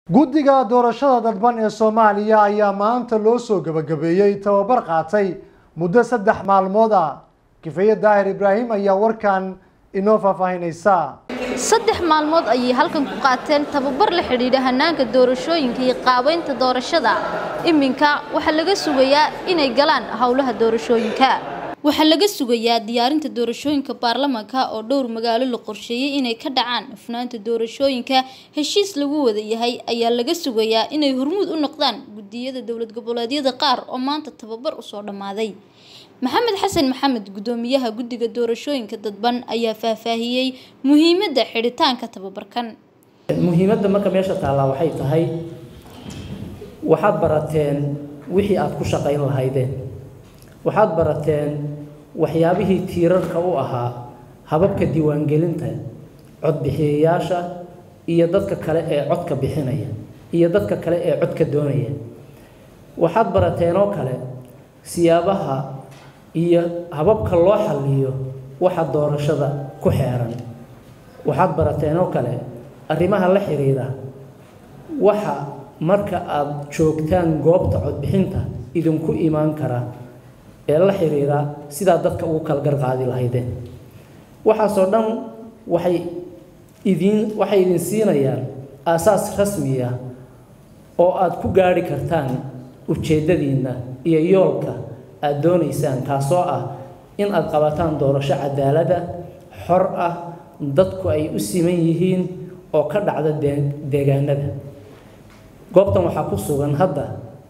guddiga doorashada dadban ee soomaaliya ayaa maanta loo soo gebagabeeyey tababar qaatay muddo saddex maalmood ah kifeeye daahir ibraahim ayaa warkan inoo faahfaahinaysa saddex maalmood ayay halkan ku qaateen tababar la xidhiidha hanaanka doorashooyinka iyo qaabeynta doorashada iminka waxaa laga sugayaa inay galaan howlaha doorashooyinka waxaa laga sugayaa diyaarinta doorashooyinka baarlamaanka oo dhowr magaalo la qorsheeyey inay ka dhacaan hufnaanta doorashooyinka heshiis lagu wada yahay ayaa laga sugayaa inay hormuud u noqdaan gudiyada dowlad goboleedyada qaar oo maanta tababar usoo dhammaaday maxamed xasan maxamed gudoomiyaha guddiga doorashooyinka dadban ayaa faahfaahiyey muhiimadda xidhitaanka tababarkan muhiimadda marka meesha taallaa waxay tahay waxaad barateen wixii aad ku shaqayn lahaydeen waxaad barateen waxyaabihii tiirarka u ahaa hababka diiwaangelinta codbixiyayaasha iyo dadka kale ee codka bixinaya iyo dadka kale ee codka doonaya waxaad barateen oo kale siyaabaha iyo hababka loo xalliyo waxa doorashada ku xeeran waxaad barateen oo kale arrimaha la xiriira waxa marka aada joogtaan goobta codbixinta idinku imaan kara ee la xiriira sidaa dadka ugu kala garqaadi lahaydeen waxaasoo dhan waxay idiin waxay idin siinayaan aasaas rasmiya oo aada ku gaadhi kartaan ujeeddadiinna iyo yoolka aada doonaysaan kaasoo ah in aada qabataan doorasho cadaalada xor ah dadku ay u siman yihiin oo ka dhacda deegaanada goobtan waxaa ku sugan hadda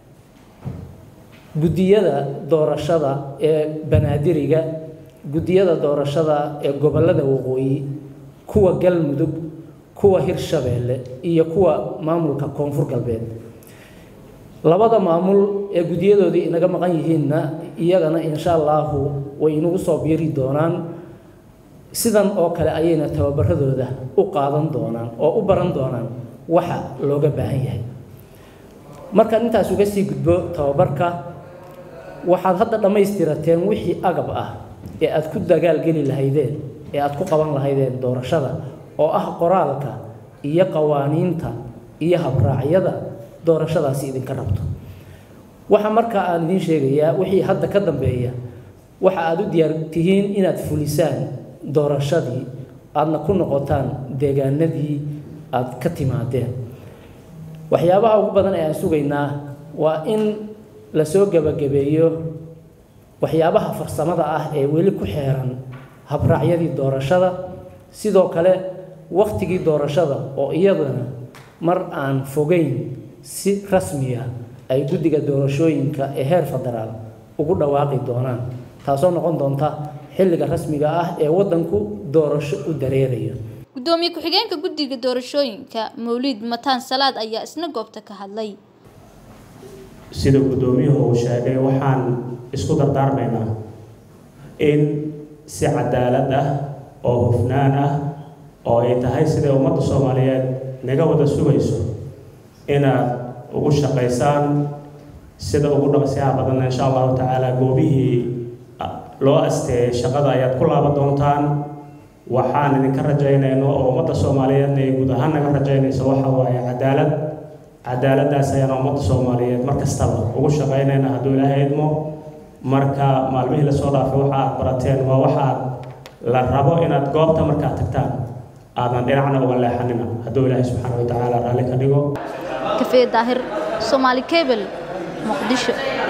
guddiyada doorashada ee banaadiriga guddiyada doorashada ee gobollada waqooyi kuwa galmudug kuwa hirshabeelle iyo kuwa maamulka koonfur galbeed labada maamul ee guddiyadoodii inaga maqan yihiinna iyagana insha allaahu way inagu soo biiri doonaan sidan oo kale ayayna tababaradooda u qaadan doonaan oo u baran doonaan waxa looga baahan yahay markaan intaas uga sii gudbo tababarka waxaad hadda dhammaystirateen wixii agab ah ee aad ku dagaalgeli lahaydeen ee aad ku qaban lahaydeen doorashada oo ah qoraalka iyo qawaaniinta iyo habraacyada doorashadaasi idinka rabto waxa markaa aan idiin sheegayaa wixii hadda ka dambeeya waxa aada u diyaar tihiin inaad fulisaan doorashadii aadna ku noqotaan deegaanadii aad ka timaadeen waxyaabaha ugu badan ee aan sugaynaa waa in lasoo gebagabeeyo waxyaabaha farsamada ah ee weli ku xeeran habraacyadii doorashada sidoo kale wakhtigii doorashada oo iyadana mar aan fogeyn si rasmiya ay guddiga doorashooyinka ee heer federaal ugu dhawaaqi doonaan taasoo noqon doonta xilliga rasmiga ah ee waddanku doorasho u dareerayo gudoomiye ku-xigeenka guddiga doorashooyinka mawliid mataan salaad ayaa isna goobta ka hadlay sida guddoomiyuhu uu sheegay waxaan isku dardaarmaynaa in si cadaalad ah oo hufnaan ah oo ay tahay siday ummadda soomaaliyeed naga wada sugayso inaad ugu shaqaysaan sida ugu dhaqsiyaha badanna insha allahu tacaala goobihii loo asteeyay shaqada ayaad ku laaban doontaan waxaan idinka rajaynayno oo ummadda soomaaliyeedna ay guud ahaan naga rajaynayso waxa waaye cadaalad cadaaladdaas ayaan ummadda soomaaliyeed mar kastaba ugu shaqaynayna hadduu ilaahay idmo marka maalmihii lasoo dhaafay waxa aad barateen waa waxaad la rabo inaad goobta markaad tagtaan aadan dhinacna uga leexanina hadduu ilaahay subxaana wa tacaala raalli ka dhigo kafee daahir soomaali cable muqdisho